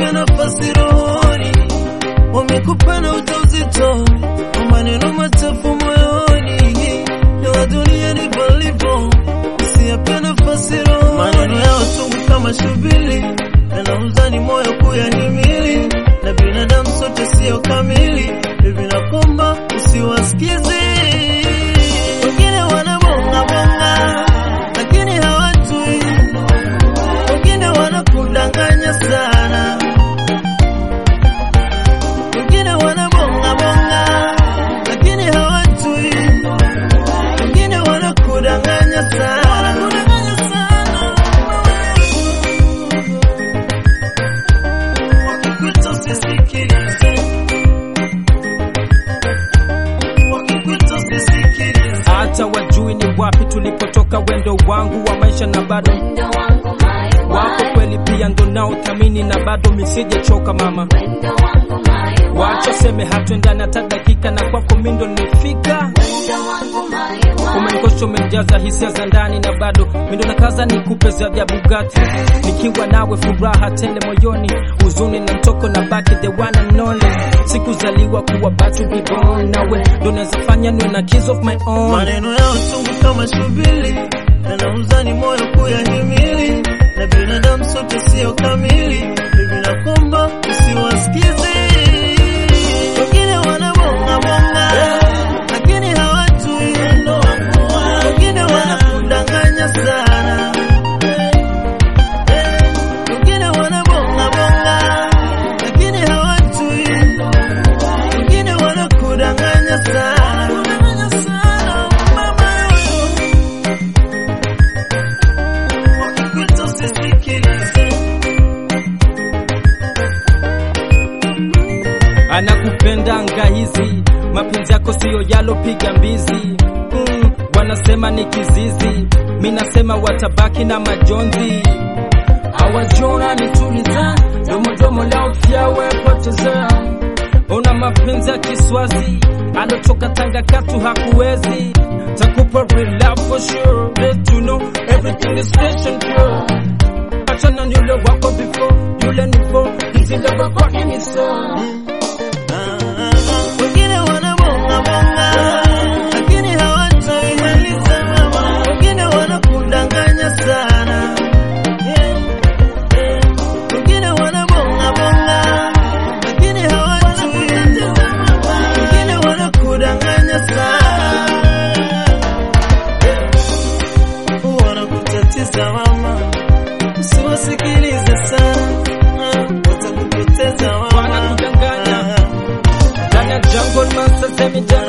usiwape nafasi rohoni, wamekupa na ujauzito, kwa maneno machafu moyoni, ya dunia ni palipo, usiwape nafasi rohoni, maneno yao sugu kama shubili, yanauzani moyo kuyahimili, na binadamu sote sio kamili, hivi nakomba usiwasikize wengine wanabonga bonga, lakini hawajui. Wengine wanakudanganya sana, wengine wanabonga bonga, lakini hawajui. Wengine wanakudanganya sana, wanakudanganya sana. Wakikuita usisikilize, wakikuita usisikilize. hata wajui ni wapi tulipotoka, wendo wangu wa maisha na bado Wendo wangu my wako wife. kweli, pia ndo nao thamini na bado misijechoka mama. Wendo wangu my Wacho wife. seme hatuendani hata dakika, na kwako mindo nimefika. Wendo wangu my wife. Umenikosha, umenijaza hisia za ndani na bado mindo na kaza nikupe za vya Bugatti, nikiwa nawe furaha tele moyoni, huzuni na mtoko na baki the one and only. Sikuzaliwa kuwa but to be born nawe, ndo naweza fanya niwe na kiss of my own. maneno yao chungu kama shubili, yanauzani moyo kuyahimili, na binadamu sote sio kamili, hivi nakomba usiwasikize. Wengine wanabonga bonga, lakini hawajui. Wengine wanakudanganya sana, wengine wanabonga bonga, lakini hawajui. Wengine wanakudanganya sana, wanakudanganya sana mama. Wakikuita usisikilize, anakupenda anga hizi, mapenzi yako siyo yalopiga mbizi. Mm, wanasema ni kizizi, mi nasema watabaki na majonzi. Hawajona nituliza, domodomo lao fyawe poteza. Una mapenzi ya Kiswazi, alotoka Tanga katu hakuwezi. Takupa real love for sure, let you know everything is fresh and pure. Achana ni yule wako before, yule ni for, hizi love kwa ini so. wengine wanabonga bonga, lakini hawataimaliza mama. Wengine wanakudanganya sana, wengine wanabonga bonga, lakini hawajui. Wengine wanakudanganya sana, wanakutatiza mama, usiwasikilize sana, watakupoteza mama. Wanakudanganya. Ndani ya jungle master semi